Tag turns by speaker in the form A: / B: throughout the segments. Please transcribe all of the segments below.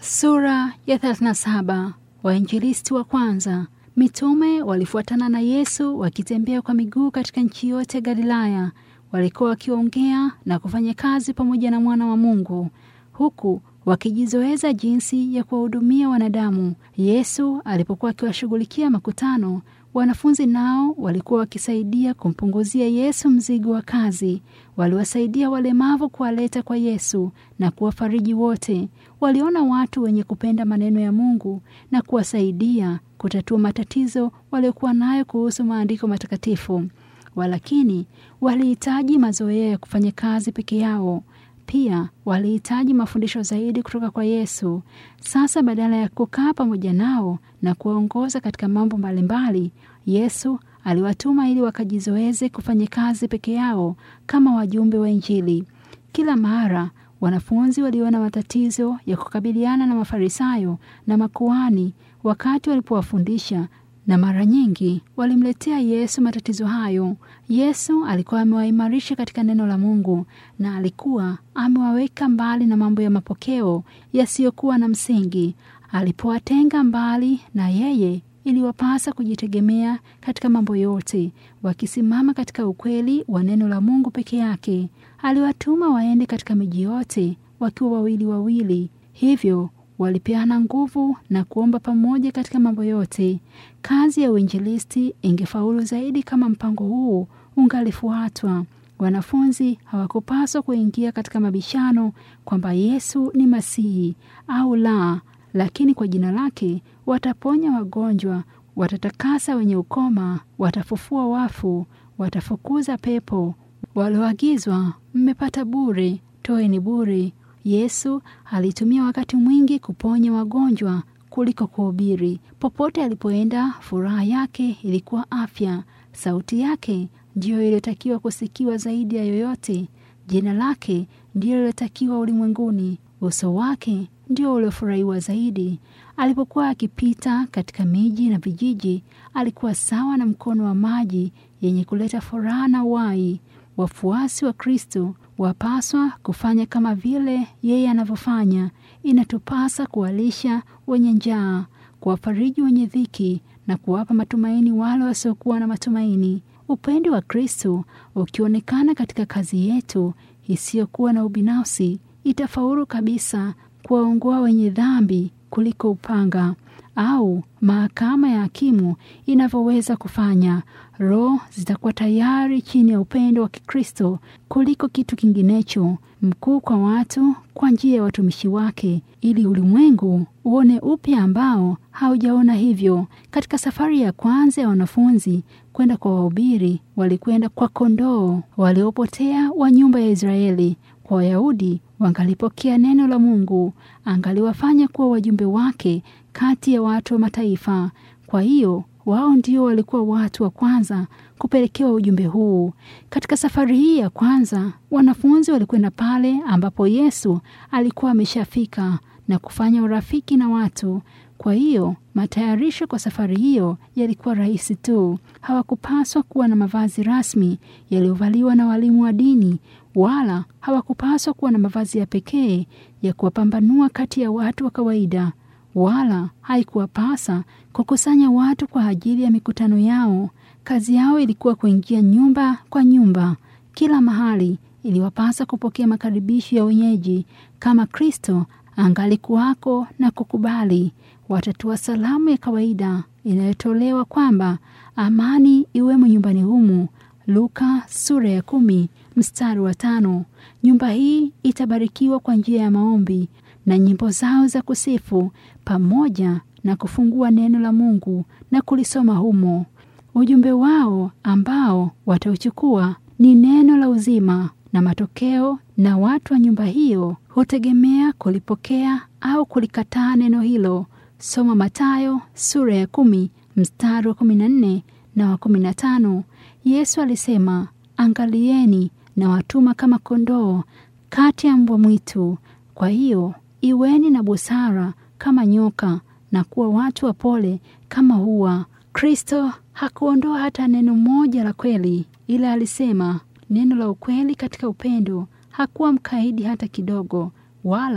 A: Sura ya 37. Wainjilisti wa kwanza. Mitume walifuatana na Yesu wakitembea kwa miguu katika nchi yote ya Galilaya. Walikuwa wakiongea na kufanya kazi pamoja na mwana wa Mungu, huku wakijizoeza jinsi ya kuwahudumia wanadamu. Yesu alipokuwa akiwashughulikia makutano, wanafunzi nao walikuwa wakisaidia kumpunguzia Yesu mzigo wa kazi. Waliwasaidia walemavu kuwaleta kwa Yesu na kuwafariji wote. Waliona watu wenye kupenda maneno ya Mungu na kuwasaidia kutatua matatizo waliokuwa nayo kuhusu maandiko matakatifu. Walakini walihitaji mazoea ya kufanya kazi peke yao. Pia walihitaji mafundisho zaidi kutoka kwa Yesu. Sasa badala ya kukaa pamoja nao na kuwaongoza katika mambo mbalimbali, Yesu aliwatuma ili wakajizoeze kufanya kazi peke yao kama wajumbe wa Injili. Kila mara wanafunzi waliona matatizo ya kukabiliana na Mafarisayo na makuhani wakati walipowafundisha na mara nyingi walimletea Yesu matatizo hayo. Yesu alikuwa amewaimarisha katika neno la Mungu na alikuwa amewaweka mbali na mambo ya mapokeo yasiyokuwa na msingi. Alipowatenga mbali na yeye, iliwapasa kujitegemea katika mambo yote, wakisimama katika ukweli wa neno la Mungu peke yake. Aliwatuma waende katika miji yote wakiwa wawili wawili, hivyo walipeana nguvu na kuomba pamoja katika mambo yote. Kazi ya uinjilisti ingefaulu zaidi kama mpango huu ungalifuatwa. Wanafunzi hawakupaswa kuingia katika mabishano kwamba Yesu ni Masihi au la, lakini kwa jina lake wataponya wagonjwa, watatakasa wenye ukoma, watafufua wafu, watafukuza pepo. Walioagizwa, mmepata bure, toeni bure. Yesu alitumia wakati mwingi kuponya wagonjwa kuliko kuhubiri. Popote alipoenda, furaha yake ilikuwa afya. Sauti yake ndiyo iliyotakiwa kusikiwa zaidi ya yoyote. Jina lake ndiyo iliyotakiwa ulimwenguni. Uso wake ndio uliofurahiwa zaidi. Alipokuwa akipita katika miji na vijiji, alikuwa sawa na mkono wa maji yenye kuleta furaha na uhai. Wafuasi wa Kristo wapaswa kufanya kama vile yeye anavyofanya. Inatupasa kuwalisha wenye njaa, kuwafariji wenye dhiki na kuwapa matumaini wale wasiokuwa na matumaini. Upendo wa Kristo ukionekana katika kazi yetu isiyokuwa na ubinafsi, itafaulu kabisa kuwaongoa wenye dhambi kuliko upanga au mahakama ya hakimu inavyoweza kufanya. Roho zitakuwa tayari chini ya upendo wa Kikristo kuliko kitu kinginecho, mkuu kwa watu kwa njia ya watumishi wake, ili ulimwengu uone upya ambao haujaona hivyo. Katika safari ya kwanza ya wanafunzi kwenda kwa wahubiri, walikwenda kwa kondoo waliopotea wa nyumba ya Israeli. Kwa Wayahudi wangalipokea neno la Mungu, angaliwafanya kuwa wajumbe wake kati ya watu wa mataifa. Kwa hiyo wao ndio walikuwa watu wa kwanza kupelekewa ujumbe huu. Katika safari hii ya kwanza, wanafunzi walikwenda pale ambapo Yesu alikuwa ameshafika na kufanya urafiki na watu. Kwa hiyo matayarisho kwa safari hiyo yalikuwa rahisi tu. Hawakupaswa kuwa na mavazi rasmi yaliyovaliwa na walimu wa dini, wala hawakupaswa kuwa na mavazi ya pekee ya kuwapambanua kati ya watu wa kawaida wala haikuwapasa kukusanya watu kwa ajili ya mikutano yao. Kazi yao ilikuwa kuingia nyumba kwa nyumba. Kila mahali iliwapasa kupokea makaribisho ya wenyeji. Kama Kristo angalikuwako na kukubali, watatua salamu ya kawaida inayotolewa kwamba amani iwemo nyumbani humu. Luka sura ya kumi mstari wa tano. Nyumba hii itabarikiwa kwa njia ya maombi na nyimbo zao za kusifu pamoja na kufungua neno la Mungu na kulisoma humo. Ujumbe wao ambao watauchukua ni neno la uzima na matokeo, na watu wa nyumba hiyo hutegemea kulipokea au kulikataa neno hilo. Soma Mathayo sura ya kumi mstari wa kumi na nne na wa kumi na tano. Yesu alisema, angalieni na watuma kama kondoo kati ya mbwa mwitu. Kwa hiyo iweni na busara kama nyoka na kuwa watu wa pole kama hua. Kristo hakuondoa hata neno moja la kweli, ila alisema neno la ukweli katika upendo. Hakuwa mkaidi hata kidogo, wala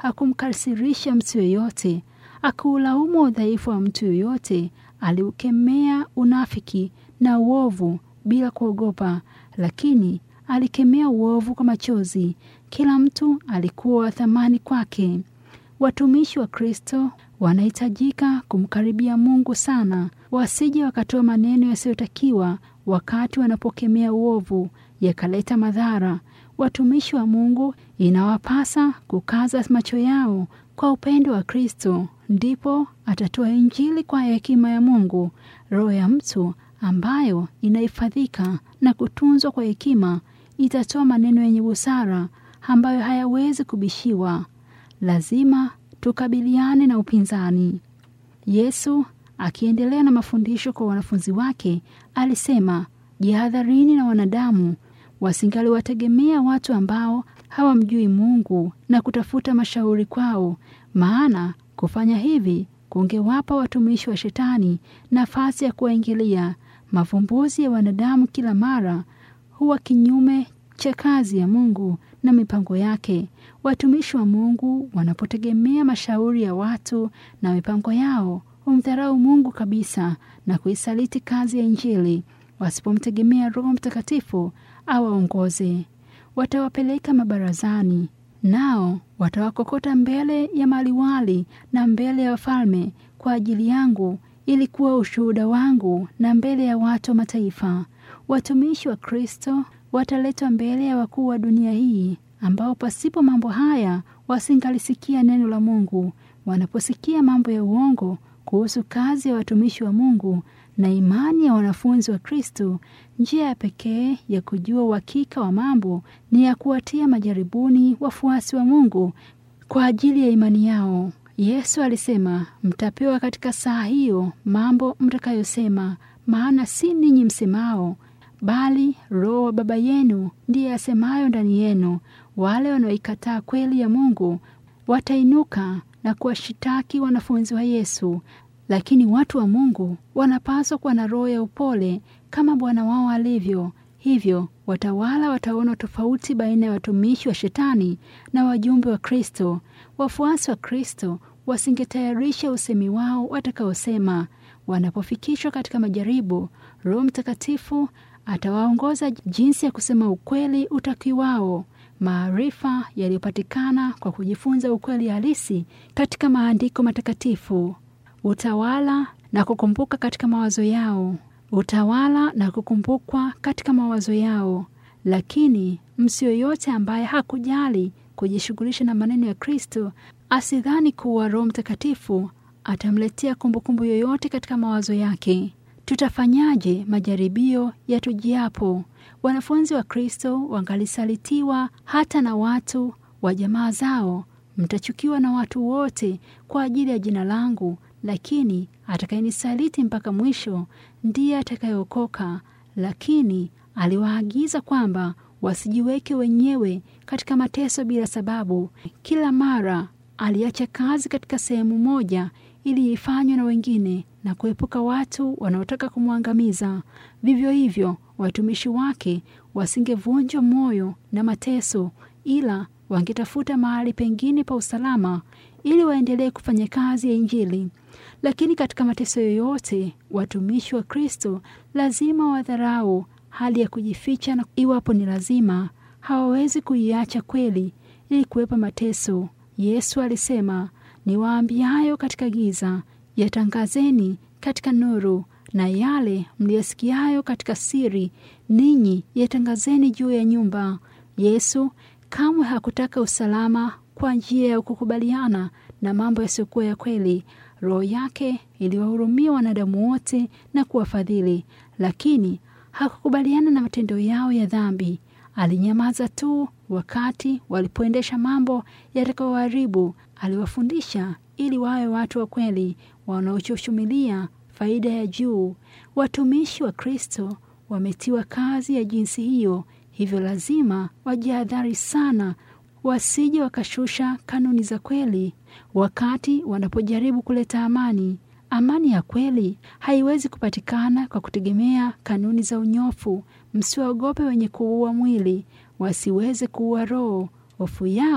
A: hakumkasirisha mtu yoyote, akuulaumu udhaifu wa mtu yoyote. Aliukemea unafiki na uovu bila kuogopa, lakini alikemea uovu kwa machozi. Kila mtu alikuwa wa thamani kwake. Watumishi wa Kristo wanahitajika kumkaribia Mungu sana, wasije wakatoa maneno yasiyotakiwa wakati wanapokemea uovu yakaleta madhara. Watumishi wa Mungu inawapasa kukaza macho yao kwa upendo wa Kristo, ndipo atatoa Injili kwa hekima ya Mungu. Roho ya mtu ambayo inahifadhika na kutunzwa kwa hekima itatoa maneno yenye busara ambayo hayawezi kubishiwa. Lazima tukabiliane na upinzani. Yesu akiendelea na mafundisho kwa wanafunzi wake alisema, jihadharini na wanadamu, wasingaliwategemea watu ambao hawamjui Mungu na kutafuta mashauri kwao, maana kufanya hivi kungewapa watumishi wa Shetani nafasi ya kuwaingilia. Mavumbuzi ya wanadamu kila mara huwa kinyume cha kazi ya Mungu na mipango yake. Watumishi wa Mungu wanapotegemea mashauri ya watu na mipango yao, humdharau Mungu kabisa na kuisaliti kazi ya Injili. Wasipomtegemea Roho Mtakatifu awaongoze, watawapeleka mabarazani, nao watawakokota mbele ya maliwali na mbele ya wafalme kwa ajili yangu, ili kuwa ushuhuda wangu na mbele ya watu wa mataifa. Watumishi wa Kristo wataletwa mbele ya wakuu wa dunia hii, ambao pasipo mambo haya wasingalisikia neno la Mungu. Wanaposikia mambo ya uongo kuhusu kazi ya watumishi wa Mungu na imani ya wanafunzi wa Kristo, njia ya pekee ya kujua uhakika wa mambo ni ya kuwatia majaribuni wafuasi wa Mungu kwa ajili ya imani yao. Yesu alisema, mtapewa katika saa hiyo mambo mtakayosema, maana si ninyi msemao, bali Roho wa Baba yenu ndiye asemayo ndani yenu. Wale wanaoikataa kweli ya Mungu watainuka na kuwashitaki wanafunzi wa Yesu. Lakini watu wa Mungu wanapaswa kuwa na roho ya upole kama Bwana wao alivyo. Hivyo watawala wataona tofauti baina ya watumishi wa Shetani na wajumbe wa Kristo. Wafuasi wa Kristo wasingetayarisha usemi wao watakaosema. Wanapofikishwa katika majaribu, Roho Mtakatifu atawaongoza jinsi ya kusema ukweli utakiwao. Maarifa yaliyopatikana kwa kujifunza ukweli halisi katika maandiko matakatifu. Utawala na kukumbuka katika mawazo yao. Utawala na kukumbukwa katika mawazo yao. Lakini mtu yoyote ambaye hakujali kujishughulisha na maneno ya Kristo asidhani kuwa Roho Mtakatifu atamletea kumbukumbu yoyote katika mawazo yake. Tutafanyaje majaribio yatujiapo? Wanafunzi wa Kristo wangalisalitiwa hata na watu wa jamaa zao. Mtachukiwa na watu wote kwa ajili ya jina langu, lakini atakayenisaliti mpaka mwisho ndiye atakayeokoka. Lakini aliwaagiza kwamba wasijiweke wenyewe katika mateso bila sababu. Kila mara aliacha kazi katika sehemu moja ili ifanywe na wengine na kuepuka watu wanaotaka kumwangamiza. Vivyo hivyo, watumishi wake wasingevunjwa moyo na mateso, ila wangetafuta mahali pengine pa usalama ili waendelee kufanya kazi ya Injili. Lakini katika mateso yoyote, watumishi wa Kristo lazima wadharau hali ya kujificha, na iwapo ni lazima, hawawezi kuiacha kweli ili kuwepa mateso. Yesu alisema, niwaambiayo katika giza yatangazeni katika nuru, na yale mliyasikiayo katika siri, ninyi yatangazeni juu ya nyumba. Yesu kamwe hakutaka usalama kwa njia ya kukubaliana na mambo yasiyokuwa ya kweli. Roho yake iliwahurumia wanadamu wote na kuwafadhili, lakini hakukubaliana na matendo yao ya dhambi. Alinyamaza tu wakati walipoendesha mambo yatakayoharibu. Aliwafundisha ili wawe watu wa kweli wanaochoshumilia faida ya juu. Watumishi wa Kristo wametiwa kazi ya jinsi hiyo, hivyo lazima wajihadhari sana wasije wakashusha kanuni za kweli wakati wanapojaribu kuleta amani. Amani ya kweli haiwezi kupatikana kwa kutegemea kanuni za unyofu. Msiwaogope wenye kuua mwili, wasiweze kuua roho. Hofu yao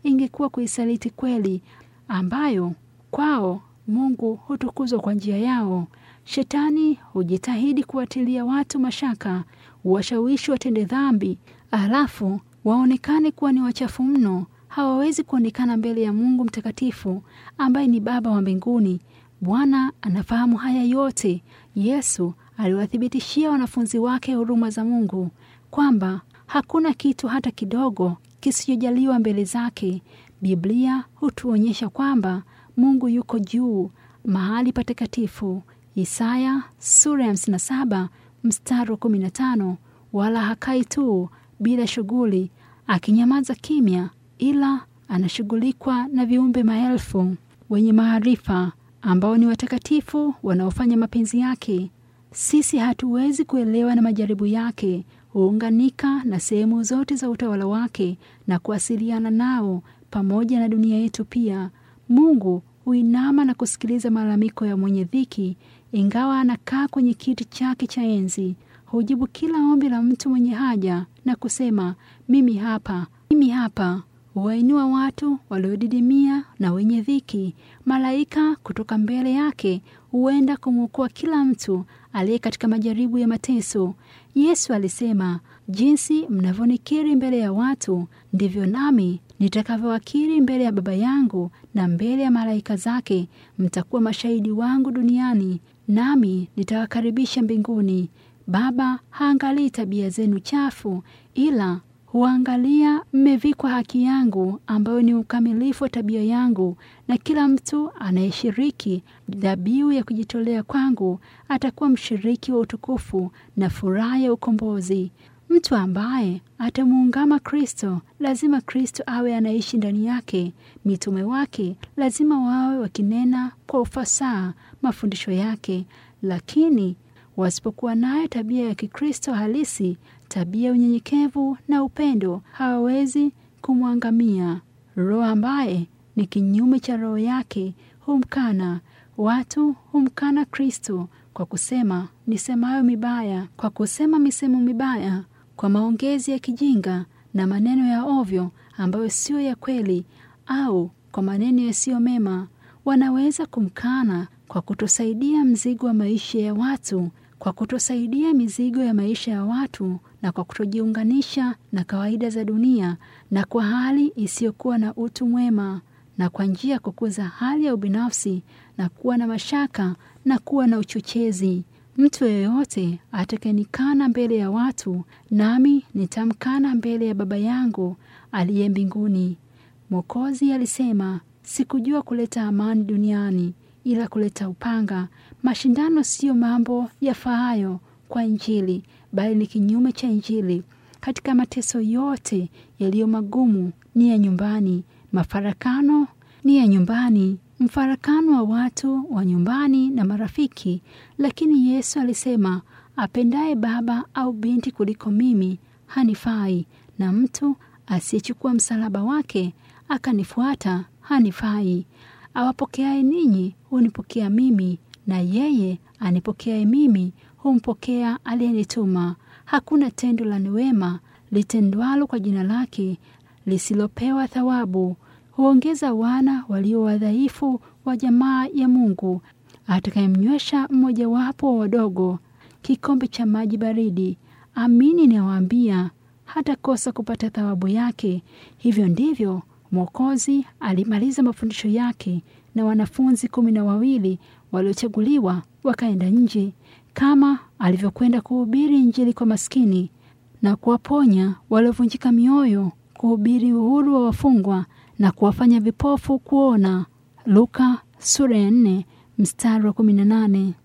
A: ingekuwa kuisaliti kweli ambayo kwao Mungu hutukuzwa kwa njia yao. Shetani hujitahidi kuwatilia watu mashaka, washawishi watende dhambi, alafu waonekane kuwa ni wachafu mno. Hawawezi kuonekana mbele ya Mungu mtakatifu ambaye ni Baba wa mbinguni. Bwana anafahamu haya yote. Yesu aliwathibitishia wanafunzi wake huruma za Mungu kwamba hakuna kitu hata kidogo kisichojaliwa mbele zake. Biblia hutuonyesha kwamba Mungu yuko juu mahali patakatifu. Isaya sura ya 57 mstari wa 15, wala hakai tu bila shughuli akinyamaza kimya, ila anashughulikwa na viumbe maelfu wenye maarifa ambao ni watakatifu wanaofanya mapenzi yake. Sisi hatuwezi kuelewa na majaribu yake, huunganika na sehemu zote za utawala wake na kuwasiliana nao pamoja na dunia yetu pia. Mungu huinama na kusikiliza malalamiko ya mwenye dhiki, ingawa anakaa kwenye kiti chake cha enzi. Hujibu kila ombi la mtu mwenye haja na kusema, mimi hapa, mimi hapa. Huwainua watu waliodidimia na wenye dhiki. Malaika kutoka mbele yake huenda kumwokoa kila mtu aliye katika majaribu ya mateso. Yesu alisema, jinsi mnavyonikiri mbele ya watu, ndivyo nami nitakavyowakiri mbele ya Baba yangu na mbele ya malaika zake. Mtakuwa mashahidi wangu duniani, nami nitawakaribisha mbinguni. Baba haangalii tabia zenu chafu, ila huangalia mmevikwa haki yangu, ambayo ni ukamilifu wa tabia yangu. Na kila mtu anayeshiriki dhabihu ya kujitolea kwangu atakuwa mshiriki wa utukufu na furaha ya ukombozi. Mtu ambaye atamuungama Kristo, lazima Kristo awe anaishi ndani yake. Mitume wake lazima wawe wakinena kwa ufasaha mafundisho yake, lakini wasipokuwa nayo tabia ya Kikristo halisi, tabia ya unyenyekevu na upendo, hawawezi kumwangamia. Roho ambaye ni kinyume cha roho yake humkana. Watu humkana Kristo kwa kusema nisemayo mibaya, kwa kusema misemo mibaya, kwa maongezi ya kijinga na maneno ya ovyo ambayo siyo ya kweli, au kwa maneno yasiyo mema. Wanaweza kumkana kwa kutosaidia mzigo wa maisha ya watu, kwa kutosaidia mizigo ya maisha ya watu, na kwa kutojiunganisha na kawaida za dunia, na kwa hali isiyokuwa na utu mwema, na kwa njia ya kukuza hali ya ubinafsi na kuwa na mashaka na kuwa na uchochezi. Mtu yeyote atakayenikana mbele ya watu, nami nitamkana mbele ya Baba yangu aliye mbinguni. Mwokozi alisema, sikujua kuleta amani duniani ila kuleta upanga. Mashindano siyo mambo yafaayo kwa Injili, bali ni kinyume cha Injili. Katika mateso yote yaliyo magumu ni ya nyumbani, mafarakano ni ya nyumbani, mfarakano wa watu wa nyumbani na marafiki. Lakini Yesu alisema, apendaye baba au binti kuliko mimi hanifai, na mtu asiyechukua msalaba wake akanifuata hanifai. Awapokeaye ninyi hunipokea mimi, na yeye anipokeaye mimi humpokea aliyenituma. Hakuna tendo la wema litendwalo kwa jina lake lisilopewa thawabu. Huongeza wana walio wadhaifu wa jamaa ya Mungu. Atakayemnywesha mmojawapo wa wadogo kikombe cha maji baridi, amini nawaambia, hatakosa kupata thawabu yake. Hivyo ndivyo Mwokozi alimaliza mafundisho yake, na wanafunzi kumi na wawili waliochaguliwa wakaenda nje, kama alivyokwenda kuhubiri Injili kwa maskini na kuwaponya waliovunjika mioyo, kuhubiri uhuru wa wafungwa na kuwafanya vipofu kuona. Luka sura ya nne mstari wa kumi na nane.